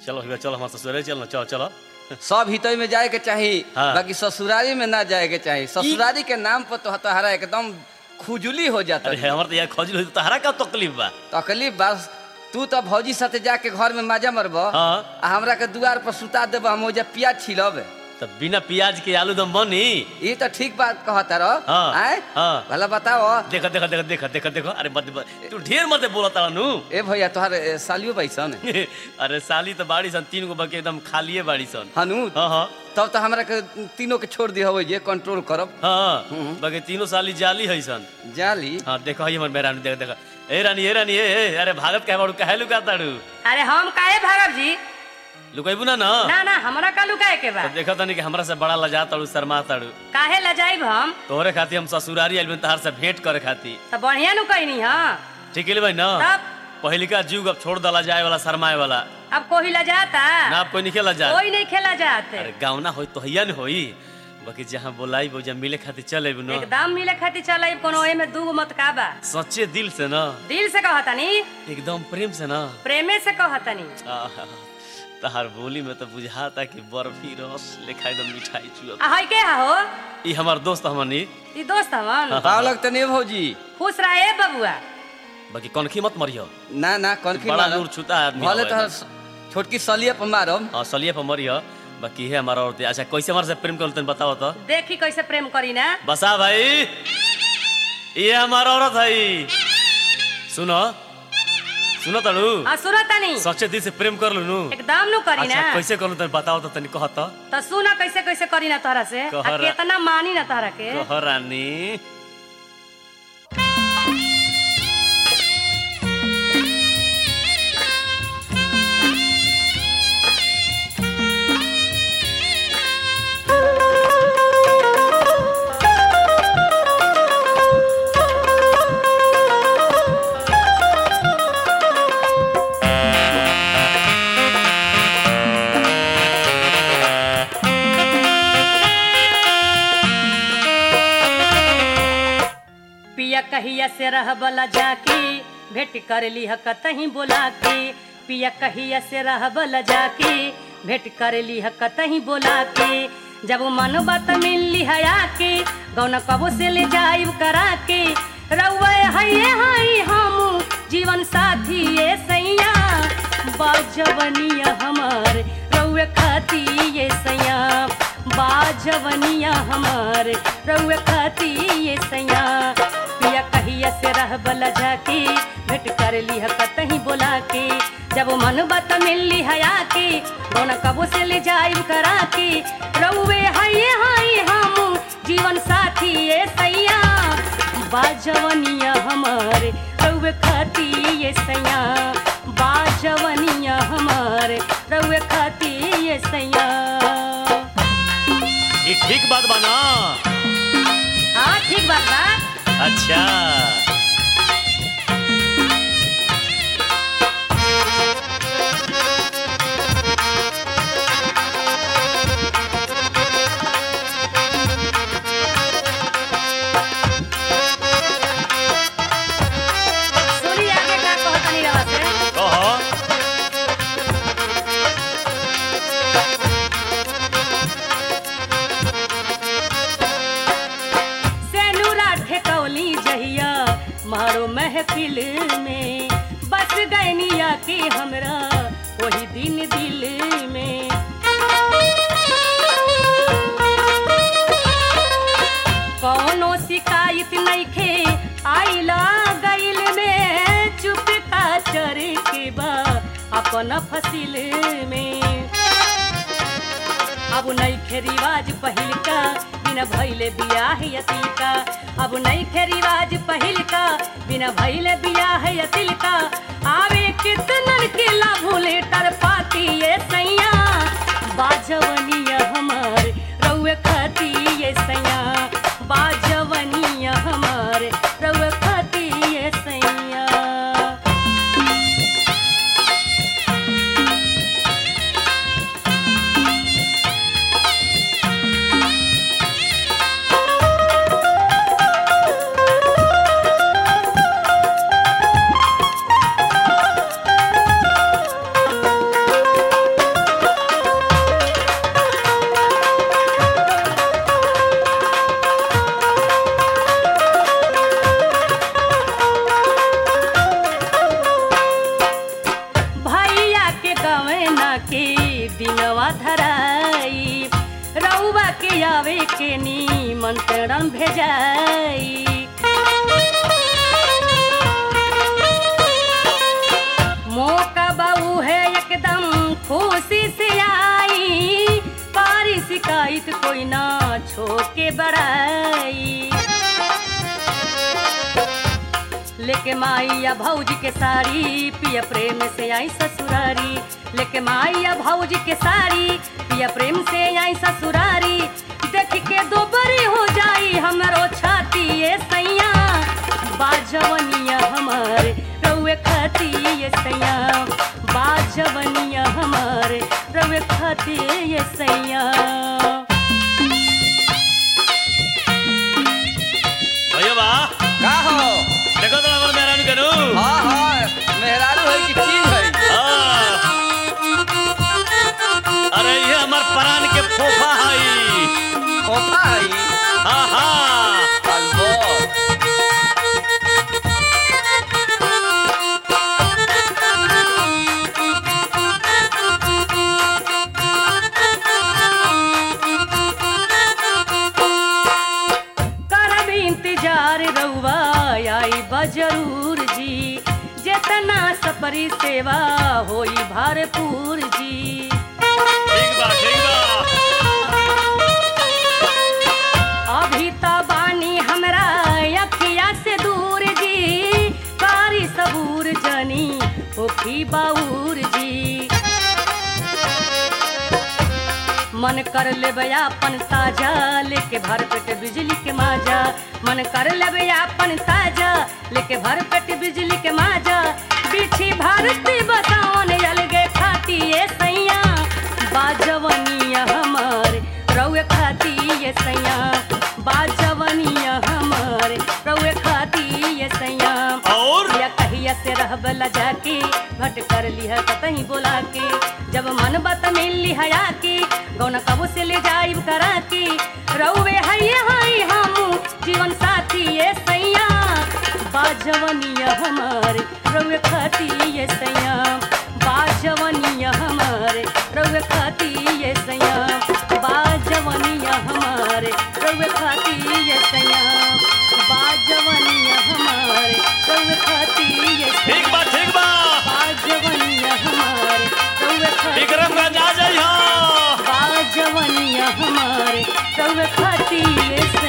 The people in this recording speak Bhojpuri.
चलो भैया चलो हमारे ससुराल चल ना चलो चलो सब हितई में जाए के चाही हाँ। बाकी ससुरारी में ना जाए के चाही ससुरारी के नाम पर तो तोहरा एकदम खुजली हो जाता अरे हमारे तो यार खोजल हुई तहरा का तकलीफ बा तकलीफ बस तू तो भौजी साथे जाके घर में मजा मरब हाँ। आ हमरा के दुआर पर सुता देब हम ओजा पियाज छिलब तो बिना प्याज के आलू दम बनी ये तो ठीक बात कहता रहो हाँ, आय हाँ। भला बताओ देखो देखो देखो देखो देखो देखो अरे मत मत- तू ढेर मत बोला तारा नु ए भैया तोहर ए, सालियो बैसन अरे साली तो बाड़ी सन तीन गो बाकी एकदम खालिए बाड़ी सन हनु हाँ हाँ तब तो हमरा के तीनों के छोड़ दिया जे कंट्रोल करब हाँ हम्म। बाकी तीनों साली जाली है सन जाली हाँ देखो ये हमारे रानी देखो देखो ए रानी ए रानी ए ए, अरे भागत कहे बाड़ू कहे लुका ताड़ू अरे हम काहे भागब जी लुकाइबू ना ना ना ना हमरा का लुकाए के बा तो देखो तनी कि हमरा से बड़ा लजा ताड़ू शर्मा ताड़ू काहे लजाइब हम तोहरे खातिर हम ससुरारी आइल तहार से भेंट करे खातिर तो बढ़िया नु कहनी हाँ ठीक है भाई ना तब पहिलिका जीव अब छोड़ दला जाए वाला शर्माए वाला अब कोई लजाता ना आप कोई नहीं खेला जा कोई नहीं खेला जाते अरे गाँव ना हो तो हैया न होई बाकी जहाँ बोलाई वो जब मिले खातिर चले न एकदम मिले खातिर चल कोनो ओए में दूगो मत का बा सच्चे दिल से ना दिल से कहतनी एकदम प्रेम से ना प्रेमे से कहतनी आहा, तहार बोली में तो बुझाता कि बर्फी रस लेखा एकदम मिठाई चुअत आ हई के हा हो ई हमार दोस्त हमनी ई दोस्त हमन पाव लगते नहीं भौजी खुश रहे बबुआ बाकी कनखी मत मरियो ना ना कौन की बड़ा मारब? नूर छूता है आदमी भले हवे तोहर एकदम। छोटकी सलिए पर मारब हाँ सलिए पर मरियो बाकी है हमारा औरत अच्छा कैसे हमारे से प्रेम कर तनी बताओ तो देखी कैसे प्रेम करी ना बसा भाई ये हमारा औरत है सुनो सुनो तड़ू आ सुनो तनी सच्चे दिल से प्रेम कर लू एकदम नु करी अच्छा ना कैसे करूँ तनी बताओ तो तनी कह तो तो सुना कैसे कैसे करी ना तोहरा से आ कहरा। केतना मानी ना तोहरा के कह रानी पिया कहिया से रहबला जाके भेंट कर ली कतही बोला के पिया कहिया से रहबला जाके भेंट कर ली कतही बोला के जब मन बात मिली हया के गौना कबो से ले जाइब करा के रउआ हइये हई हम जीवन साथी ये सैया बाजवनिया हमार रउआ खाती ये सैया बाजवनिया हमार रउआ खाती ये सैया पिया कहिया से रहबला जाके भेंट कर ली कतही बोला के जब मन बात मिली हया के गौना कबो से ले जाइब करा के रउए हइये हई हम जीवन साथी ये सैया बाजवनिया हमारे रउए खाती ये सैया बाजवनिया हमारे रउए खाती ये सैया ये ठीक बात बना हाँ ठीक बात बा अच्छा सुनी आगे का कहतनी रवा से कह सेनुरा ठेकौली जहिया मारो महफिल में बस गैनिया के हमरा वही दिन दिल में कौनो शिकायत नइखे आइला गइल में चुप का चर के बा अपन फसिल में अब नइखे रिवाज पहिल का बिना भइले बियाह यतिल का अब नइखे रिवाज पहिल का बिना भइले बियाह यतिल का आवे कितनन के ला भूले टर पाती ये सैया बाजवनिया हमार रउए खाती ये सैया बाजवनिया हमार रउए खाती ये सैया गावे के दिनवा धराई रउआ के आवे के निमंत्रण भेजाई मौका बाबू है एकदम खुशी से आई पारी शिकायत कोई ना छोके बड़ाई लेके माइया भौजी के साड़ी पिया प्रेम से आई ससुरारी लेके माइया भौजी के साड़ी पिया प्रेम से आई ससुरारी देख के दो बरी हो जाई हमरो छाती ये सैया बाजवनिया हमारे रउए खाती ये सैया बाजवनिया हमारे रउए खाती ये सैया भैया बा का हो देखो तो हमर मेहरान करू हाँ हाँ मेहरारू है कि चीज है अरे ये हमर प्राण के फोफा हई खोफा है हाँ हाँ अलबो करब इंतजार रउआ आई बजरूर जी जेतना सपरी सेवा होई भरपूर जी ठीक बा ठीक बा अभी त बानी हमरा अखिया से दूर जी कारी सबूर जनी होखी बाऊर जी मन कर लेबे अपन साजा लेके भर पेट बिजली के माजा मन कर लेबे अपन साजा लेके भर पेट बिजली के माजा बिछी भारती बतावन अलगे खाती ये सैया बाजवनिया हमारे रउए खाती ये सैया बाजवनिया हमारे रउए खाती ये सैया और या कहिया से रहबला जाके भट कर लिह कतही बोला के जब मन बत मिल लिहया के गौना कबू से ले जाइब करा के रउवे हई हई हम जीवन साथी ये सैया बाजवनिया हमारे रउवे खाती ये सैया बाजवनिया हमारे रउवे खाती ये सैया बाजवनिया हमारे रउवे खाती ये सैया बाजवनिया हमारे रउवे खाती ये ठीक बा ठीक बा बाजवनिया हमारे रउवे खाती विक्रमगंज आ जाइहा बाजवनिया हमारे रउवे खाती ये